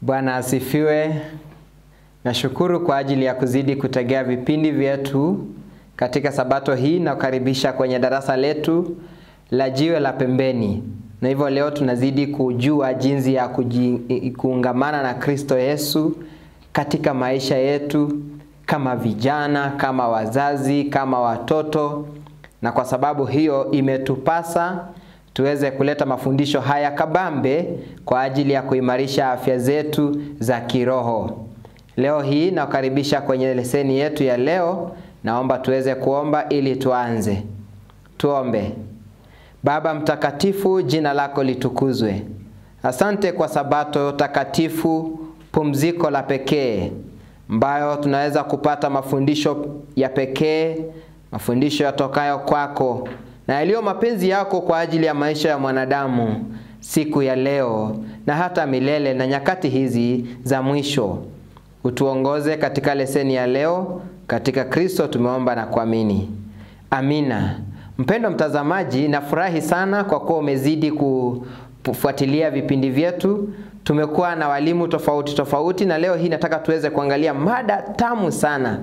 Bwana asifiwe. Nashukuru kwa ajili ya kuzidi kutegea vipindi vyetu katika sabato hii na kukaribisha kwenye darasa letu la jiwe la pembeni. Na hivyo leo tunazidi kujua jinsi ya kuji, kuungamana na Kristo Yesu katika maisha yetu kama vijana, kama wazazi, kama watoto. Na kwa sababu hiyo imetupasa tuweze kuleta mafundisho haya kabambe kwa ajili ya kuimarisha afya zetu za kiroho. Leo hii nakukaribisha kwenye leseni yetu ya leo. Naomba tuweze kuomba ili tuanze. Tuombe. Baba mtakatifu, jina lako litukuzwe. Asante kwa sabato takatifu, pumziko la pekee ambayo tunaweza kupata mafundisho ya pekee, mafundisho yatokayo kwako na yaliyo mapenzi yako kwa ajili ya maisha ya mwanadamu siku ya leo na hata milele na nyakati hizi za mwisho. Utuongoze katika leseni ya leo, katika Kristo tumeomba na kuamini, amina. Mpendo mtazamaji, nafurahi sana kwa kuwa umezidi kufuatilia vipindi vyetu. Tumekuwa na walimu tofauti tofauti, na leo hii nataka tuweze kuangalia mada tamu sana,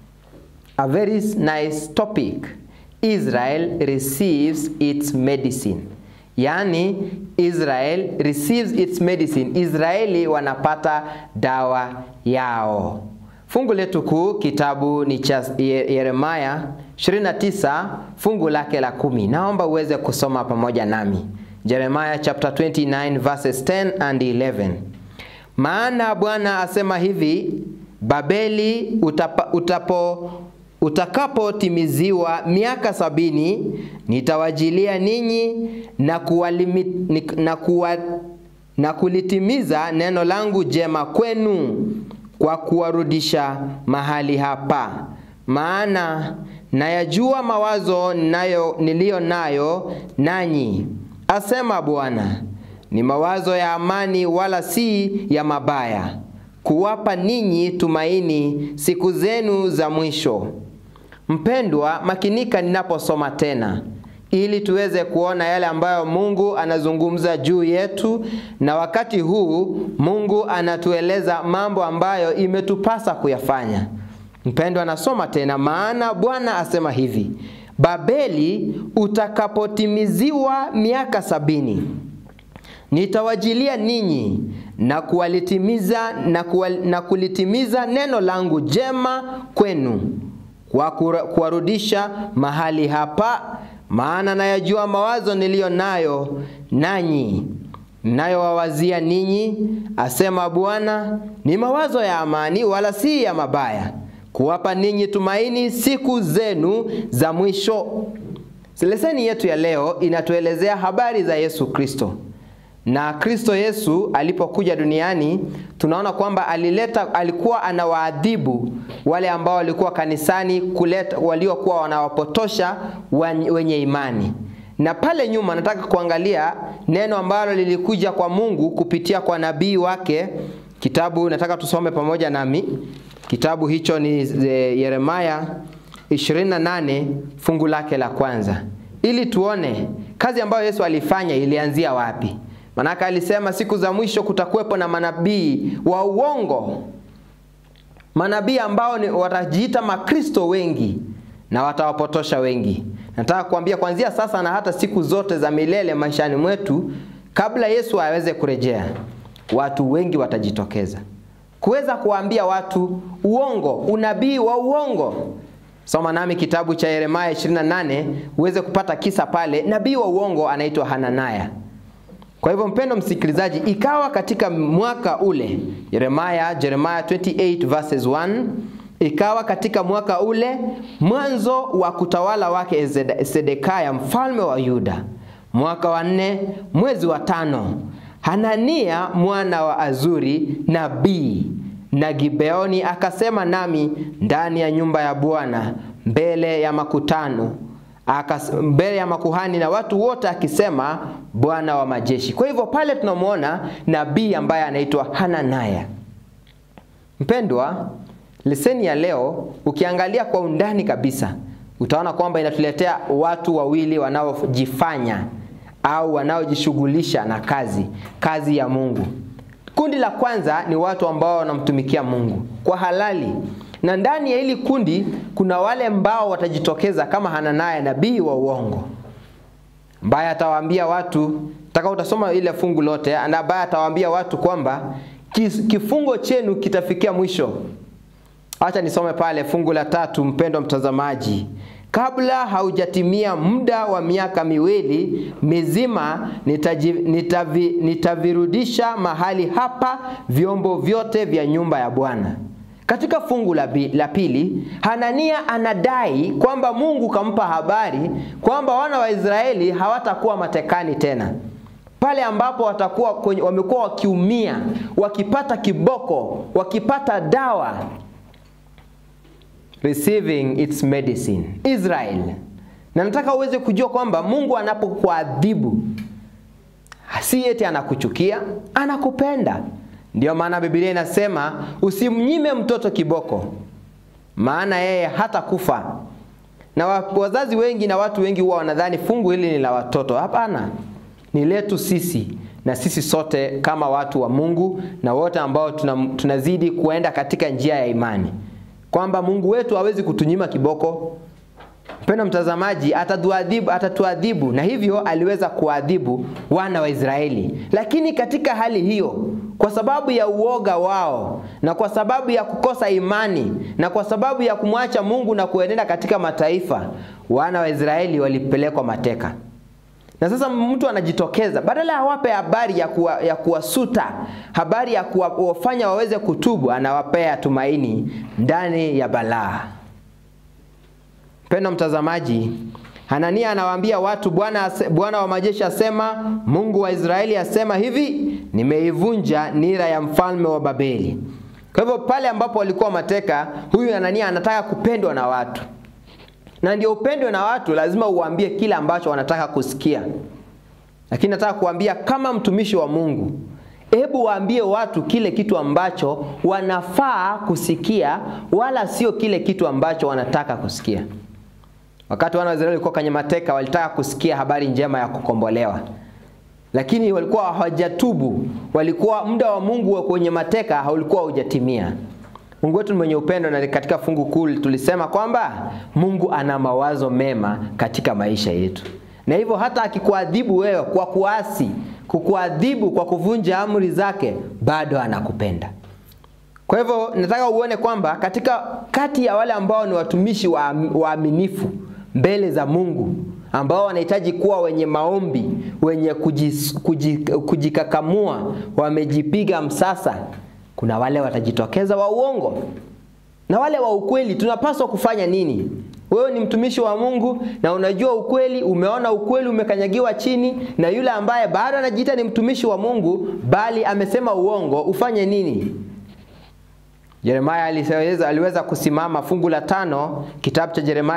a very nice topic Israel receives its medicine. Yaani Israel receives its medicine. Israeli wanapata dawa yao. Fungu letu kuu kitabu ni cha Yeremia 29 fungu lake la kumi. Naomba uweze kusoma pamoja nami. Jeremiah chapter 29 verses 10 and 11. Maana Bwana asema hivi, Babeli utapa, utapo utakapotimiziwa miaka sabini nitawajilia ninyi na, kuwalimi, na, kuwa, na kulitimiza neno langu jema kwenu kwa kuwarudisha mahali hapa. Maana nayajua mawazo nayo, niliyo nayo nanyi, asema Bwana, ni mawazo ya amani, wala si ya mabaya, kuwapa ninyi tumaini siku zenu za mwisho. Mpendwa, makinika ninaposoma tena ili tuweze kuona yale ambayo Mungu anazungumza juu yetu, na wakati huu Mungu anatueleza mambo ambayo imetupasa kuyafanya. Mpendwa, nasoma tena, maana Bwana asema hivi, Babeli utakapotimiziwa miaka sabini nitawajilia ninyi na kuwalitimiza na, kuwal, na kulitimiza neno langu jema kwenu kwa kuwarudisha mahali hapa, maana nayajua mawazo niliyo nayo nanyi, nayowawazia ninyi, asema Bwana, ni mawazo ya amani, wala si ya mabaya, kuwapa ninyi tumaini siku zenu za mwisho. Leseni yetu ya leo inatuelezea habari za Yesu Kristo na Kristo Yesu alipokuja duniani tunaona kwamba alileta, alikuwa anawaadhibu wale ambao walikuwa kanisani kuleta, waliokuwa wanawapotosha wenye imani. Na pale nyuma nataka kuangalia neno ambalo lilikuja kwa Mungu kupitia kwa nabii wake. Kitabu nataka tusome pamoja nami. Kitabu hicho ni Yeremia 28 fungu lake la kwanza, ili tuone kazi ambayo Yesu alifanya ilianzia wapi. Manaka alisema siku za mwisho kutakuwepo na manabii wa uongo, manabii ambao ni watajiita Makristo wengi na watawapotosha wengi. Nataka kuambia kuanzia sasa na hata siku zote za milele maishani mwetu, kabla Yesu aweze kurejea, watu wengi watajitokeza kuweza kuwaambia watu uongo, unabii wa uongo. Soma nami kitabu cha Yeremia 28 uweze kupata kisa pale. Nabii wa uongo anaitwa Hananaya. Kwa hivyo mpendo msikilizaji, ikawa katika mwaka ule Yeremia, Jeremiah 28 verses 1, ikawa katika mwaka ule mwanzo wa kutawala wake Sedekaya mfalme wa Yuda, mwaka wa nne mwezi wa tano, Hanania mwana wa Azuri nabii na Gibeoni akasema nami ndani ya nyumba ya Bwana mbele ya makutano Akas, mbele ya makuhani na watu wote akisema Bwana wa majeshi. Kwa hivyo pale tunamwona nabii ambaye anaitwa Hananaya. Mpendwa, leseni ya leo ukiangalia kwa undani kabisa utaona kwamba inatuletea watu wawili wanaojifanya au wanaojishughulisha na kazi kazi ya Mungu. Kundi la kwanza ni watu ambao wanamtumikia Mungu kwa halali, na ndani ya hili kundi kuna wale ambao watajitokeza kama Hananaya, nabii wa uongo, ambaye atawaambia watu, taka utasoma ile fungu lote, ambaye atawaambia watu kwamba kifungo chenu kitafikia mwisho. Acha nisome pale fungu la tatu, mpendwa mtazamaji. Kabla haujatimia muda wa miaka miwili mizima, nitaji, nitavi, nitavirudisha mahali hapa vyombo vyote vya nyumba ya Bwana. Katika fungu la, bi, la pili, Hanania anadai kwamba Mungu kampa habari kwamba wana wa Israeli hawatakuwa matekani tena pale ambapo watakuwa kwenye, wamekuwa wakiumia, wakipata kiboko, wakipata dawa receiving its medicine. Israel. Na nataka uweze kujua kwamba Mungu anapokuadhibu si eti anakuchukia, anakupenda. Ndiyo maana Biblia inasema usimnyime mtoto kiboko, maana yeye hata kufa. Na wazazi wengi na watu wengi huwa wanadhani fungu hili ni la watoto. Hapana, ni letu sisi na sisi sote kama watu wa Mungu na wote ambao tunazidi kuenda katika njia ya imani kwamba Mungu wetu hawezi kutunyima kiboko. Mpendwa mtazamaji, atatuadhibu, atatuadhibu na hivyo aliweza kuadhibu wana wa Israeli. Lakini katika hali hiyo, kwa sababu ya uoga wao na kwa sababu ya kukosa imani na kwa sababu ya kumwacha Mungu na kuenenda katika mataifa, wana wa Israeli walipelekwa mateka. Na sasa mtu anajitokeza badala ya awape habari ya, kuwa, ya kuwasuta, habari ya kuwafanya waweze kutubu, anawapea tumaini ndani ya balaa. Mpendwa mtazamaji, Hanania anawaambia watu, Bwana Bwana wa majeshi asema, Mungu wa Israeli asema hivi, nimeivunja nira ya mfalme wa Babeli. Kwa hivyo pale ambapo walikuwa mateka, huyu Hanania anataka kupendwa na watu na ndio upendwe na watu, lazima uwaambie kile ambacho wanataka kusikia. Lakini nataka kuambia kama mtumishi wa Mungu, hebu waambie watu kile kitu ambacho wanafaa kusikia, wala sio kile kitu ambacho wanataka kusikia. Wakati wana wa Israeli walikuwa kwenye mateka, walitaka kusikia habari njema ya kukombolewa, lakini walikuwa hawajatubu. Walikuwa muda wa Mungu kwenye mateka haulikuwa haujatimia. Mungu wetu ni mwenye upendo na katika fungu kuu tulisema kwamba Mungu ana mawazo mema katika maisha yetu. Na hivyo hata akikuadhibu wewe kwa kuasi, kukuadhibu kwa kuvunja amri zake, bado anakupenda. Kwa hivyo nataka uone kwamba katika kati ya wale ambao ni watumishi waaminifu mbele za Mungu ambao wanahitaji kuwa wenye maombi, wenye kujis, kujik, kujikakamua, wamejipiga msasa kuna wale watajitokeza wa uongo na wale wa ukweli. Tunapaswa kufanya nini? Wewe ni mtumishi wa Mungu na unajua ukweli, umeona ukweli umekanyagiwa chini, na yule ambaye bado anajiita ni mtumishi wa Mungu bali amesema uongo, ufanye nini? Yeremia aliweza, aliweza kusimama fungu la tano kitabu cha Yeremia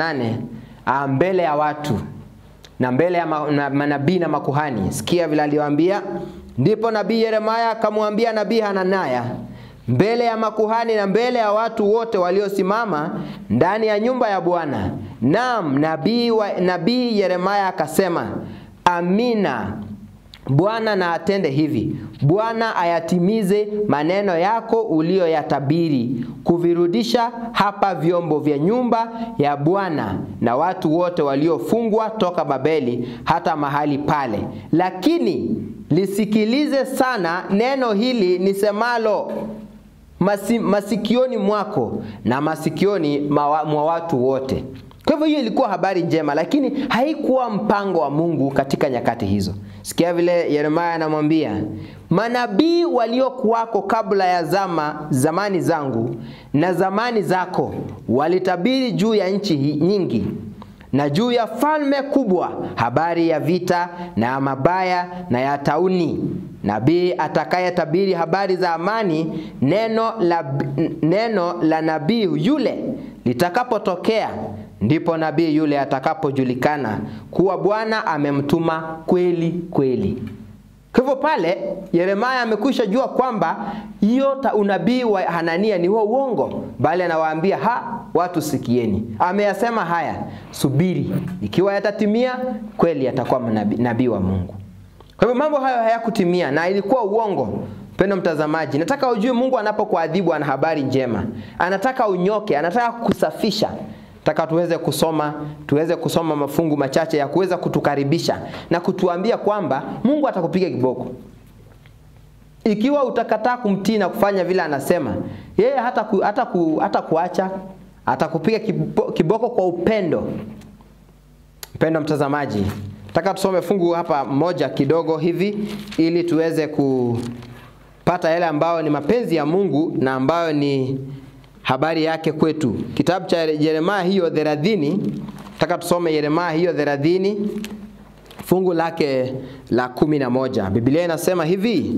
28 mbele ya watu na mbele ya manabii na makuhani. Sikia vile aliwaambia. Ndipo nabii Yeremia akamwambia nabii Hananaya mbele ya makuhani na mbele ya watu wote waliosimama ndani ya nyumba ya Bwana. Naam, nabii nabii Yeremia akasema, Amina. Bwana na atende hivi. Bwana ayatimize maneno yako uliyoyatabiri, kuvirudisha hapa vyombo vya nyumba ya Bwana na watu wote waliofungwa toka Babeli hata mahali pale. Lakini lisikilize sana neno hili nisemalo masi, masikioni mwako na masikioni mwa watu wote. Kwa hivyo hiyo ilikuwa habari njema, lakini haikuwa mpango wa Mungu katika nyakati hizo. Sikia vile Yeremia anamwambia, manabii waliokuwako kabla ya zama zamani zangu na zamani zako walitabiri juu ya nchi nyingi na juu ya falme kubwa habari ya vita na ya mabaya na ya tauni. Nabii atakayetabiri habari za amani, neno la, neno la nabii yule litakapotokea, ndipo nabii yule atakapojulikana kuwa Bwana amemtuma kweli kweli. Kwa hivyo pale Yeremia amekwisha jua kwamba hiyo unabii wa Hanania ni wa uongo, bali anawaambia ha, watu sikieni, ameyasema haya, subiri, ikiwa yatatimia kweli, atakuwa nabii wa Mungu. Kwa hivyo mambo hayo hayakutimia na ilikuwa uongo. Mpendo mtazamaji, nataka ujue Mungu anapokuadhibu ana habari njema. Anataka unyoke, anataka kusafisha. Nataka tuweze kusoma, tuweze kusoma mafungu machache ya kuweza kutukaribisha na kutuambia kwamba Mungu atakupiga kiboko. Ikiwa utakataa kumtii na kufanya vile anasema, yeye hata ku, hata ku, hata kuacha atakupiga kiboko kwa upendo. Mpendo mtazamaji, nataka tusome fungu hapa moja kidogo hivi ili tuweze kupata yale ambayo ni mapenzi ya Mungu na ambayo ni habari yake kwetu. Kitabu cha Yeremia hiyo 30, nataka tusome Yeremia hiyo 30 fungu lake la kumi na moja. Biblia inasema hivi: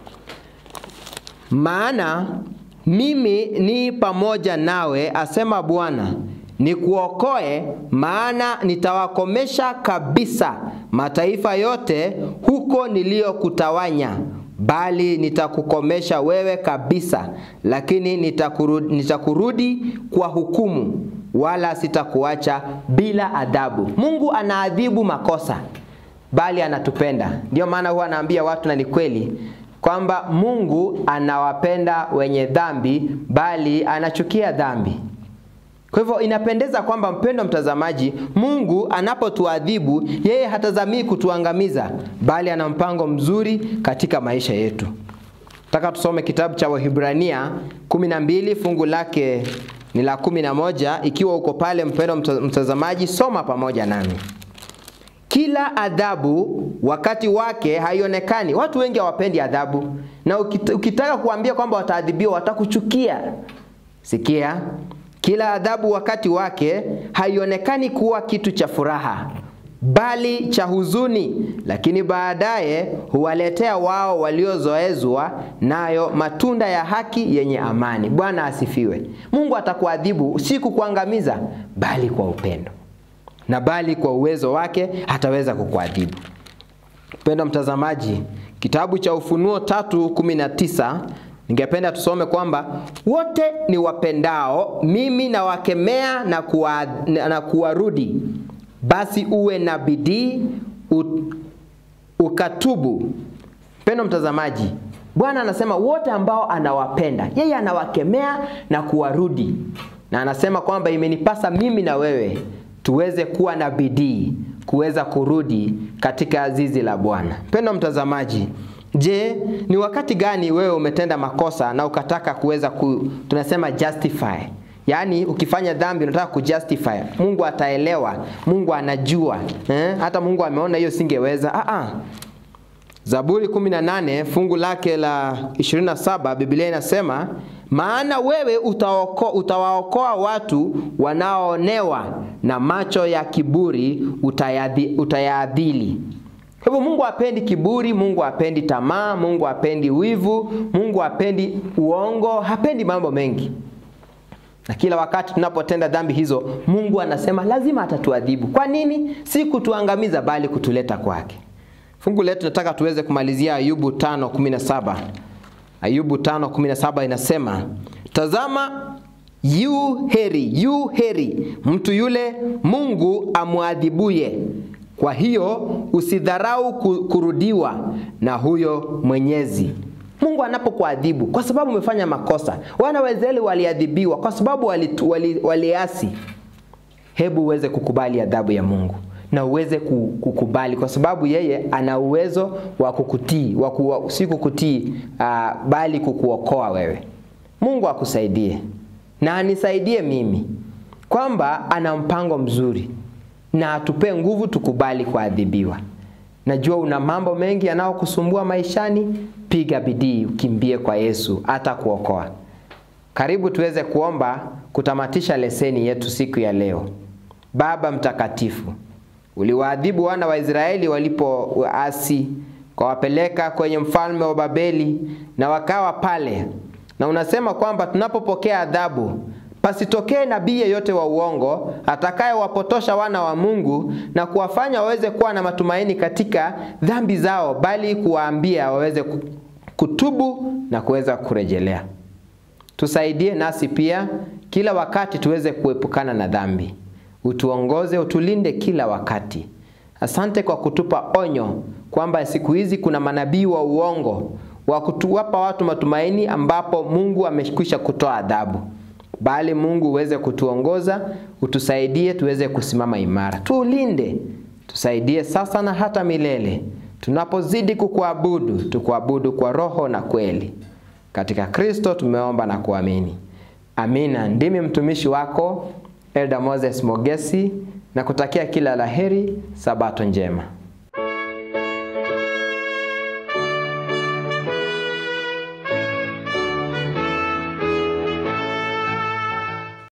maana mimi ni pamoja nawe, asema Bwana, nikuokoe, maana nitawakomesha kabisa mataifa yote huko niliyokutawanya, bali nitakukomesha wewe kabisa, lakini nitakurudi, nitakurudi kwa hukumu, wala sitakuacha bila adhabu. Mungu anaadhibu makosa, bali anatupenda. Ndio maana huwa anaambia watu, na ni kweli kwamba Mungu anawapenda wenye dhambi, bali anachukia dhambi. Kwa hivyo inapendeza kwamba mpendo mtazamaji, Mungu anapotuadhibu yeye hatazamii kutuangamiza, bali ana mpango mzuri katika maisha yetu. Nataka tusome kitabu cha Wahibrania 12 fungu lake ni la 11. Ikiwa uko pale mpendo mtazamaji, soma pamoja nami. Kila adhabu wakati wake haionekani. Watu wengi hawapendi adhabu, na ukitaka kuambia kwamba wataadhibiwa watakuchukia. Sikia, kila adhabu wakati wake haionekani kuwa kitu cha furaha, bali cha huzuni, lakini baadaye huwaletea wao waliozoezwa nayo matunda ya haki yenye amani. Bwana asifiwe. Mungu atakuadhibu si kukuangamiza, bali kwa upendo na bali kwa uwezo wake ataweza kukuadhibu. Mpendwa mtazamaji, kitabu cha Ufunuo tatu kumi na tisa ningependa tusome kwamba wote ni wapendao mimi nawakemea na, kuwa, na kuwarudi, basi uwe na bidii ukatubu. Mpendwa mtazamaji, Bwana anasema wote ambao anawapenda yeye anawakemea na kuwarudi, na anasema kwamba imenipasa mimi na wewe tuweze kuwa na bidii kuweza kurudi katika zizi la Bwana. Mpendwa mtazamaji, je, ni wakati gani wewe umetenda makosa na ukataka kuweza ku, tunasema justify Yaani ukifanya dhambi unataka kujustify. Mungu ataelewa, Mungu anajua. Eh? Hata Mungu ameona hiyo singeweza. Ah ah. Zaburi 18 fungu lake la 27 Biblia inasema maana wewe utaoko, utawaokoa watu wanaoonewa na macho ya kiburi utayadhi, utayaadhili. Kwa hivyo Mungu hapendi kiburi, Mungu hapendi tamaa, Mungu hapendi wivu, Mungu hapendi uongo, hapendi mambo mengi. Na kila wakati tunapotenda dhambi hizo, Mungu anasema lazima atatuadhibu. Kwa nini? Si kutuangamiza bali kutuleta kwake. Fungu letu nataka tuweze kumalizia Ayubu 5:17. Ayubu 5:17 inasema, tazama yu heri, yu heri mtu yule Mungu amwadhibuye. Kwa hiyo usidharau kurudiwa na huyo Mwenyezi. Mungu anapokuadhibu kwa sababu umefanya makosa. Wana wa Israeli waliadhibiwa kwa sababu waliasi wali, wali hebu uweze kukubali adhabu ya Mungu na uweze kukubali kwa sababu yeye ana uwezo wa kukutii, wa ku, si kukutii uh, bali kukuokoa wewe. Mungu akusaidie na anisaidie mimi kwamba ana mpango mzuri na atupe nguvu tukubali kuadhibiwa. Najua una mambo mengi yanayokusumbua maishani, piga bidii, ukimbie kwa Yesu atakuokoa. Karibu tuweze kuomba kutamatisha leseni yetu siku ya leo. Baba mtakatifu, uliwaadhibu wana wa Israeli walipoasi, ukawapeleka kwenye mfalme wa Babeli na wakawa pale, na unasema kwamba tunapopokea adhabu pasitokee nabii yeyote wa uongo atakayewapotosha wana wa Mungu na kuwafanya waweze kuwa na matumaini katika dhambi zao, bali kuwaambia waweze kutubu na kuweza kurejelea. Tusaidie nasi pia kila wakati tuweze kuepukana na dhambi. Utuongoze, utulinde kila wakati. Asante kwa kutupa onyo kwamba siku hizi kuna manabii wa uongo wa kutuwapa watu matumaini ambapo Mungu amekwisha kutoa adhabu, bali Mungu uweze kutuongoza, utusaidie tuweze kusimama imara, tuulinde, tusaidie sasa na hata milele, tunapozidi kukuabudu, tukuabudu kwa roho na kweli. Katika Kristo tumeomba na kuamini, amina. Ndimi mtumishi wako Elda Moses Mogesi na kutakia kila laheri, sabato njema.